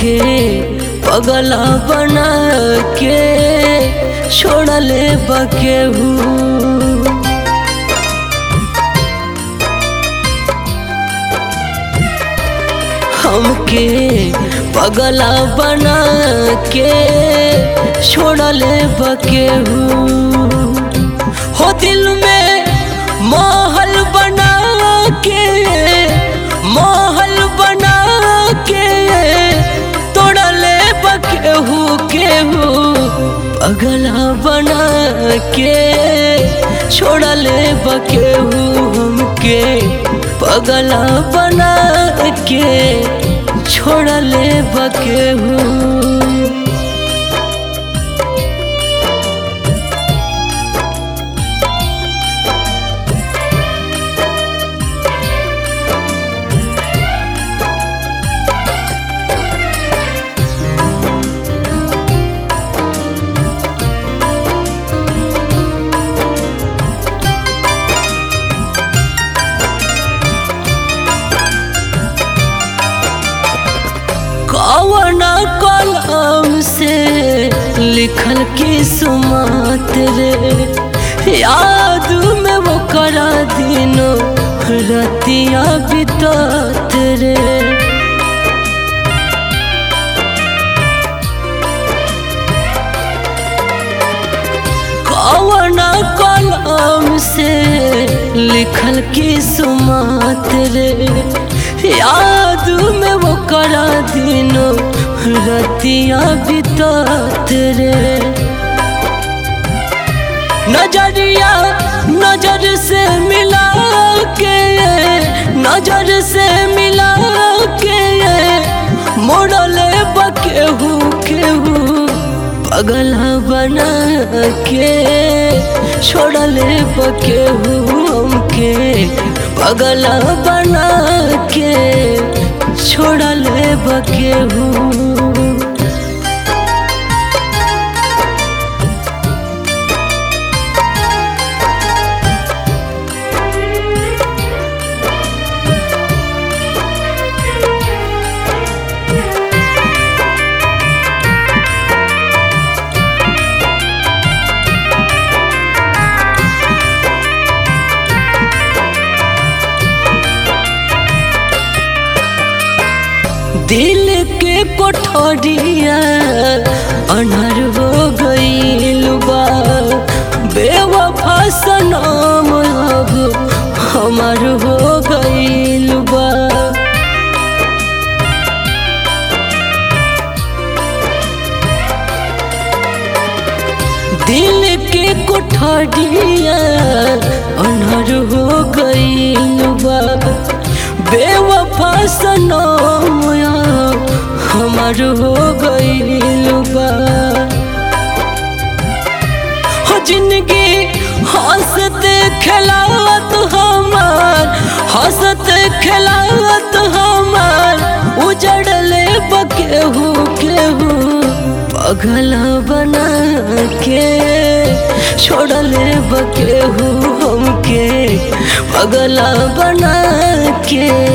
हमके पगला बना के छोड़ले बकेहू हमके पगला बना के छोड़ले बकेहू हो दिल में महल बना के महल बना के तोड़ले बकेहू केहू पगला बना के छोड़ले बकेहू हमके पगला बना के छोड़ले बकेहू कवना कलम से लिखल की सुमात रे याद में वो करा दिनो रतिया बितात रे कवना कलम से लिखल की सुमात रे याद में वो करा दिनो रतिया बितात रे नजरिया नजर से मिला के नजर से मिला के मोड़ले बकेहू केहू पगला बना के छोड़ले बकेहू हमके पगला बना के छोड़ले बकेहू दिल के कोठरिया अनहर हो गईल बा बेवफा सनम अब हमार हो गईल बा दिल के कोठरिया अनहर हो गईल बा बेवफा सनम हमार हो गईल बा हो जिंदगी हंसत खेलावत हमार हंसत खेलावत हमार उजड़ले बकेहू केहू पगला बना के छोड़ले बकेहू हमके पगला बना के